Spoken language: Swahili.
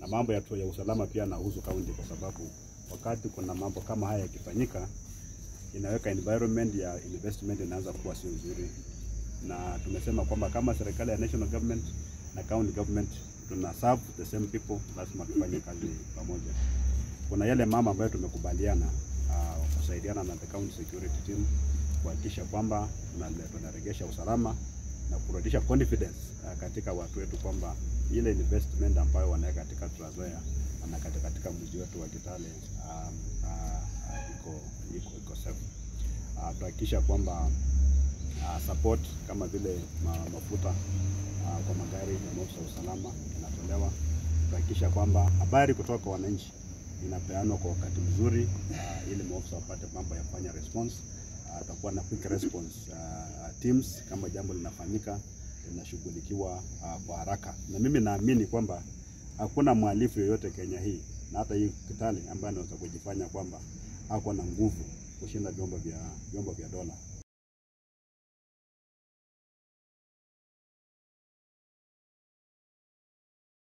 na mambo ya, tu- ya usalama pia nahusu kaunti, kwa sababu wakati kuna mambo kama haya yakifanyika, inaweka environment ya investment inaanza kuwa sio nzuri, na tumesema kwamba kama serikali ya national government na county government tuna serve the same people, lazima tufanye kazi pamoja. Kuna yale mama ambayo tumekubaliana uh, kusaidiana na the county security team kuhakikisha kwamba tunale- tunaregesha usalama na kurudisha confidence uh, katika watu wetu kwamba ile investment ambayo wanaweka katika Trans Nzoia na katika, katika mji wetu wa Kitale um, uh, uh, iko iko iko safe. Uh, tuhakikisha kwamba uh, support kama vile ma, mafuta uh, kwa magari ya maafisa wa usalama inatolewa. Tuhakikisha kwamba habari kutoka kwa wananchi inapeanwa kwa wakati mzuri uh, ili maafisa wapate mambo ya kufanya response. Uh, tutakuwa na quick response uh, teams kama jambo linafanyika linashughulikiwa uh, kwa haraka, na mimi naamini kwamba hakuna mhalifu yoyote Kenya hii na hata hii Kitale ambaye anaweza kujifanya kwamba ako na nguvu kushinda vyombo vya vyombo vya dola.